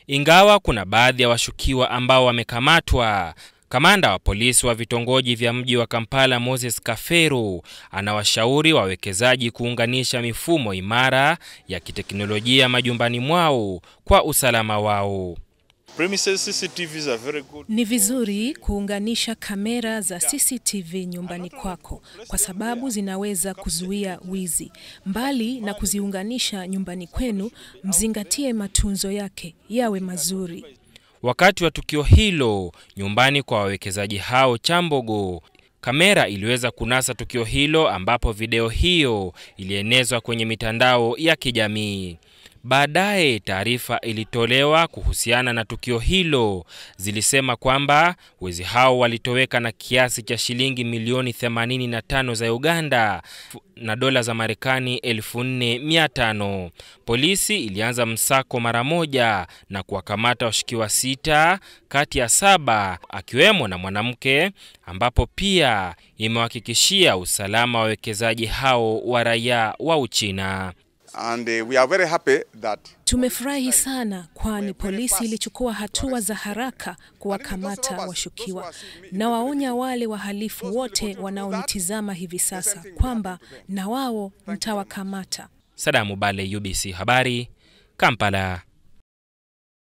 ingawa kuna baadhi ya washukiwa ambao wamekamatwa. Kamanda wa polisi wa vitongoji vya mji wa Kampala Moses Kaferu anawashauri wawekezaji kuunganisha mifumo imara ya kiteknolojia majumbani mwao kwa usalama wao. Ni vizuri kuunganisha kamera za CCTV nyumbani kwako kwa sababu zinaweza kuzuia wizi. Mbali na kuziunganisha nyumbani kwenu, mzingatie matunzo yake yawe mazuri. Wakati wa tukio hilo nyumbani kwa wawekezaji hao Chambogo, kamera iliweza kunasa tukio hilo ambapo video hiyo ilienezwa kwenye mitandao ya kijamii. Baadaye taarifa ilitolewa kuhusiana na tukio hilo, zilisema kwamba wezi hao walitoweka na kiasi cha shilingi milioni 85 za Uganda na dola za Marekani 4500. Polisi ilianza msako mara moja na kuwakamata washukiwa sita kati ya saba akiwemo na mwanamke, ambapo pia imewahakikishia usalama wa wawekezaji hao wa raia wa Uchina. And uh, we are very happy that Tumefurahi sana kwani polisi ilichukua hatua za haraka kuwakamata washukiwa. Na waonya wale wahalifu wote wanaonitizama hivi sasa kwamba na wao mtawakamata. Sadamu Bale, UBC Habari, Kampala.